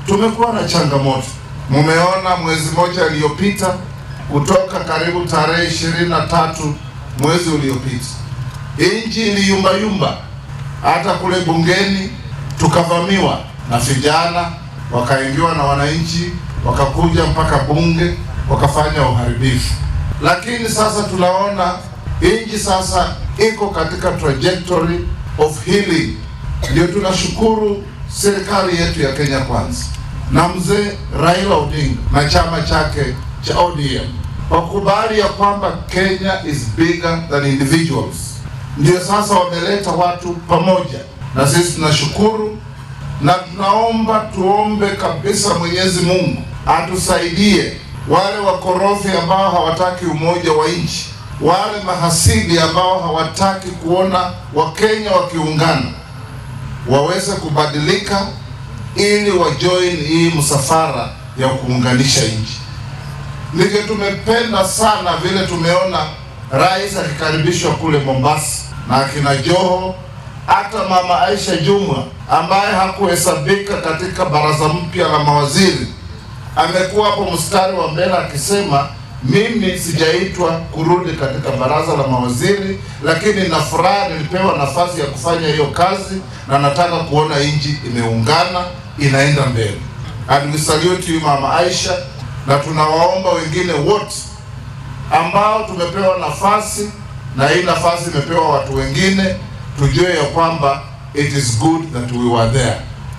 tumekuwa na changamoto. Mumeona mwezi mmoja iliyopita, kutoka karibu tarehe ishirini na tatu mwezi uliopita, nchi iliyumbayumba, hata kule bungeni tukavamiwa na vijana, wakaingiwa na wananchi, wakakuja mpaka bunge, wakafanya uharibifu. Lakini sasa tunaona nchi sasa iko katika trajectory of healing. Ndio tunashukuru serikali yetu ya Kenya Kwanza na mzee Raila Odinga na chama chake cha ODM wakubali ya kwamba Kenya is bigger than individuals. Ndio sasa wameleta watu pamoja, na sisi tunashukuru na tunaomba tuombe kabisa Mwenyezi Mungu atusaidie wale wakorofi ambao hawataki umoja wa nchi, wale mahasidi ambao hawataki kuona Wakenya wakiungana waweze kubadilika ili wajoin hii msafara ya kuunganisha nchi. Ndivyo tumependa sana vile tumeona rais akikaribishwa kule Mombasa na akina Joho, hata mama Aisha Jumwa ambaye hakuhesabika katika baraza mpya la mawaziri amekuwa hapo mstari wa mbele akisema mimi sijaitwa kurudi katika baraza la mawaziri, lakini na furaha nilipewa nafasi ya kufanya hiyo kazi, na nataka kuona nchi imeungana inaenda mbele. And we salute you mama Aisha, na tunawaomba wengine wote ambao tumepewa nafasi na hii nafasi imepewa watu wengine, tujue ya kwamba it is good that we were there.